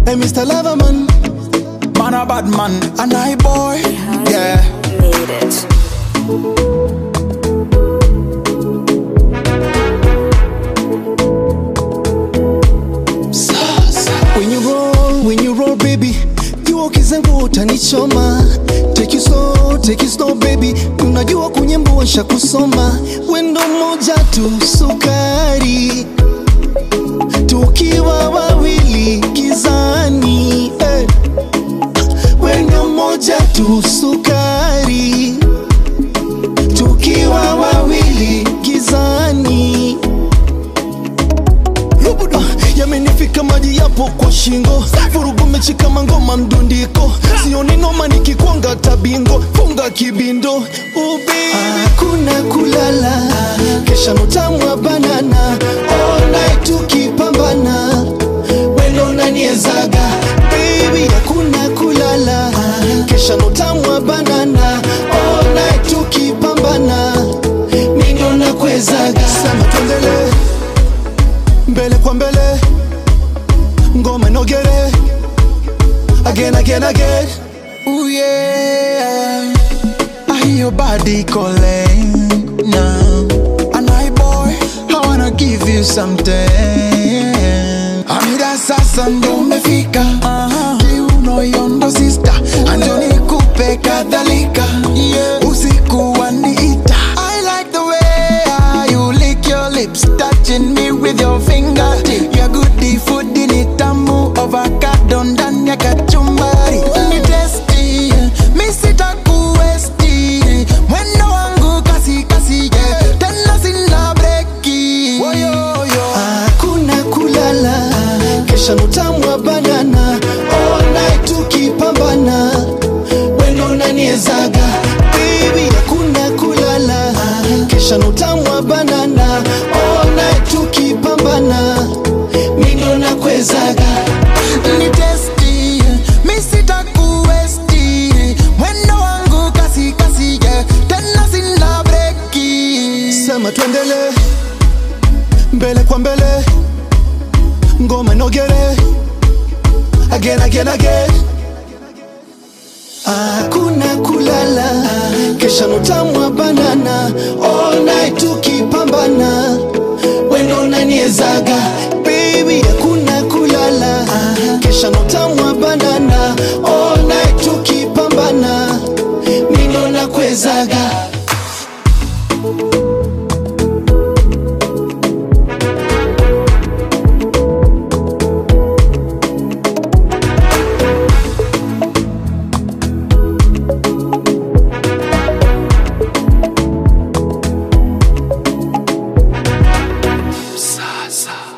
Hey, Mr. Loverman, Man a bad man, and I boy. Yeah. Made it. when you roll, when you roll baby, jua kizangu utanichoma. Take you slow, take you slow baby, unajua kunyembo washa kusoma. Wendo moja tu sukari, tukiwa wawili gizani. Eh. Wendo moja tu sukari, tukiwa wawili gizani. Rubudu yamenifika maji yapo kwa shingo, vurugu mechi kama ngoma mdundiko, sioni noma nikikwanga tabingo, funga kibindo ubi hakuna kulala, kesha notamwa banana, all night tukipambana, wendo unaniezaga baby, hakuna kulala, kesha notamwa banana, all night tukipambana, mindo nakwezaga, sama tuendelee mbele kwa mbele ngoma inogere again again again Ooh yeah. I hear your body calling now. And I boy, I wanna give you something. Amira sasa ndo umefika kiuno yondo sister anjoni kupe kadhalika usiku waniita I like the way ah, you lick your lips touching me with your finger Your goodie food ni tamu avocado ndani ya kachumbari ni tasty mi sitakuwesti mwendo wangu kasi kasi yeah. tena sina breki Woyoyo. hakuna kulala kesha nutamwa banana all night tukipambana wendo unaniezaga baby hakuna kulala kesha nutamwa banana all night tukipambana mindo nakwezaga ni testi mi sitakuwesti mwendo wangu kasi kasi yeah. tena sina breki sema tuendele mbele kwa mbele ngoma inogere again again again hakuna kulala kesha nutamwa banana all night tukipambana wendo unaniezaga baby hakuna kulala kesha nutamwa banana all night tukipambana mindo nakwezaga sasa